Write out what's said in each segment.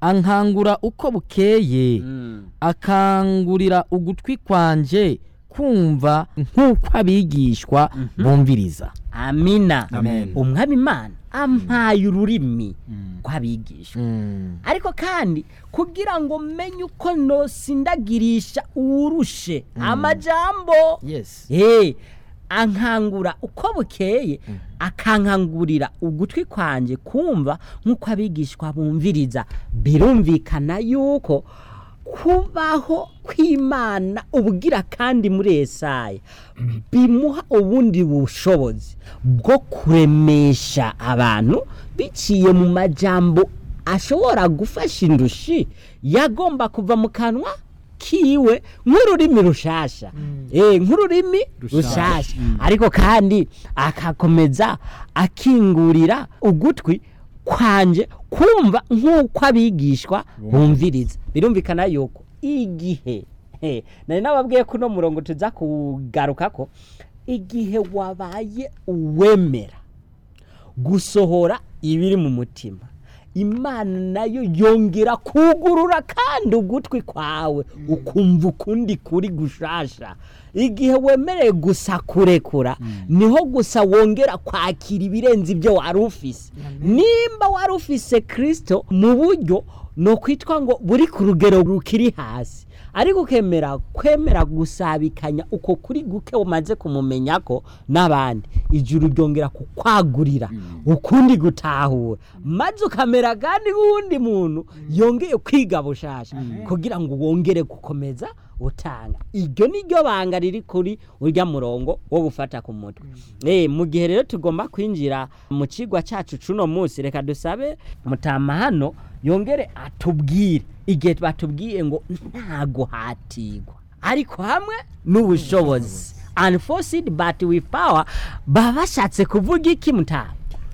ankangura uko bukeye akangurira ugutwi kwanje kumva nk'uko abigishwa bumviriza amina Amen. umwami imana ampaye ururimi rw'abigishwa Mm. ariko kandi kugira ngo menye uko nosindagirisha uwurushe amajambo yes Eh, ankangura uko bukeye akankangurira ugutwi kwanjye kumva nk'uko abigishwa bumviriza birumvikana yuko kubaho kw'imana ubwira kandi muri esaya bimuha ubundi bushobozi bwo kuremesha abantu biciye mu majambo ashobora gufasha indushi yagomba kuva mu kanwa kiwe nk'ururimi rushasha eh nk'ururimi rushasha ariko kandi akakomeza akingurira ugutwi kwanje kumva nk'uko abigishwa bumviriza birumvikana yuko igihe he, nari nababwiye ko uno murongo tuza kugaruka ko igihe wabaye uwemera gusohora ibiri mu mutima imana nayo yongera kugurura kandi ugutwi kwawe ukumva ukundi kuri gushasha igihe wemereye gusa kurekura niho gusa wongera kwakira ibirenze ibyo wari ufise nimba wari ufise kirisito mu buryo ni ukwitwa ngo buri ku rugero rukiri hasi ariko ukemera kwemera gusabikanya uko kuri guke umaze kumumenya ko n'abandi ijuru ryongera kukwagurira ukundi gutahura maze ukamera kandi nk'uwundi muntu yongeye kwiga bushasha kugira ngo wongere gukomeza utanga iryo ni ryo banga riri kuri urya murongo wo gufata ku mutwe eh mu gihe rero tugomba kwinjira mu kigwa cyacu cuno munsi reka dusabe mutama hano yongere atubwire igihe batubwiye ngo nta guhatirwa ariko hamwe n'ubushobozi unforced but with power baba bashatse kuvuga iki mutama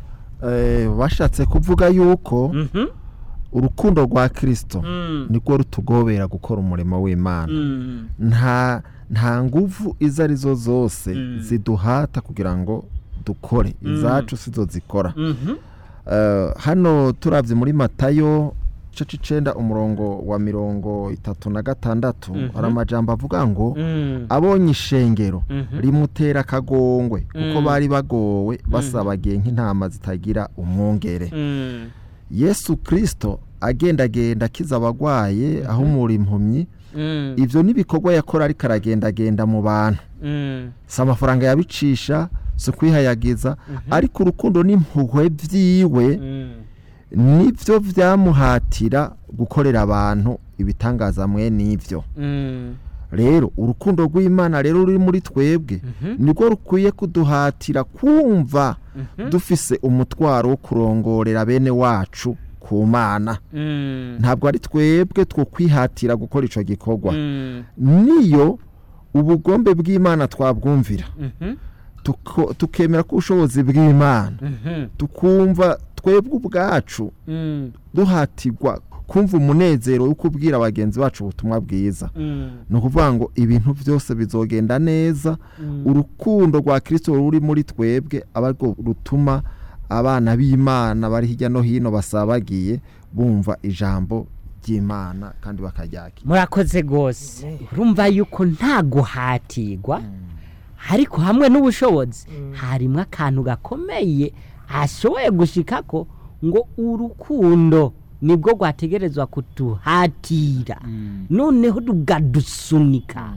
Eh, bashatse kuvuga yuko Mhm. urukundo rwa kirisito Mm. nirwo rutugobera gukora umurimo w'imana Mm. nta nta nguvu izo arizo zose Mm. ziduhata kugira ngo dukore izacu sizo zikora Mhm. Eh, hano turabye muri matayo igice c'icenda umurongo wa mirongo itatu na gatandatu hari amajambo avuga ngo Mm. abonye ishengero Mhm. rimutera akagongwe kuko Mm. bari bagowe basabagiye nk'intama zitagira umwungere Mm. yesu kirisito agendagenda akiza abagwaye aho muri impumyi Mm. ibyo n'ibikorwa yakora ariko aragendagenda mu bantu Mm. si amafaranga yabicisha si ukwihayagiza ariko urukundo n'impuhwe byiwe Mm. nibyo byamuhatira gukorera abantu ibitangaza mwe n'ibyo Mm. rero urukundo rw'imana rero ruri muri twebwe nirwo rukwiye kuduhatira kumva dufise umutwaro wo kurongorera bene wacu ku mana Mm. ntabwo ari twebwe two kwihatira gukora icyo gikorwa Mm. niyo ubugombe bw'imana twabwumvira Mhm. tuko- tukemera ko ubushobozi bw'imana Mhm. tukumva twebwe ubwacu Mm. duhatirwa kumva umunezero wo kubwira bagenzi bacu ubutumwa bwiza Mm. ni ukuvuga ngo ibintu byose bizogenda neza urukundo rwa kirisito ruri muri twebwe aba rwo rutuma abana b'imana bari hirya no hino basabagiye bumva ijambo ry'imana kandi bakaryakira murakoze rwose urumva yuko nta guhatirwa ariko hamwe n'ubushobozi harimo akantu gakomeye ashoboye gushika ko ngo urukundo nibwo rwategerezwa kuduhatira noneho rukadusunika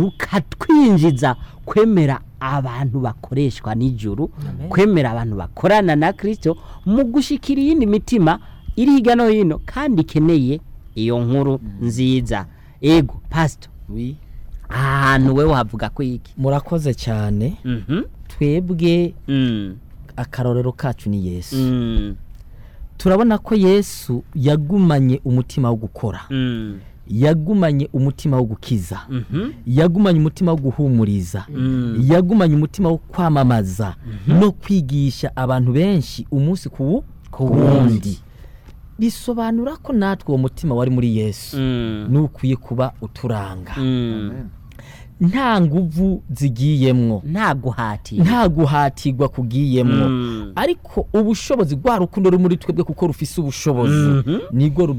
rukatwinjiza kwemera abantu bakoreshwa n'ijuru kwemera abantu bakorana na kirisito mu gushikira iyindi mitima iri hirya no hino kandi ikeneye iyo nkuru nziza ego pasito oui ahantu we wavuga ko iki murakoze cyane Mhm. twebwe Mm. akarorero kacu ni yesu Mm. turabona ko yesu yagumanye umutima wo gukora Mm. yagumanye umutima wo gukiza Mhm. yagumanye umutima wo guhumuriza Mm. yagumanye umutima wo kwamamaza no kwigisha abantu benshi umunsi ku ku wundi bisobanura ko natwe uwo mutima wari muri yesu Mm. nukwiye kuba uturanga Mm. nta nguvu zigiyemwo nta guhatira nta guhatirwa kugiyemwo Mm. ariko ubushobozi rwa rukundo ruri muri twebwe kuko rufise ubushobozi Mhm. nibwo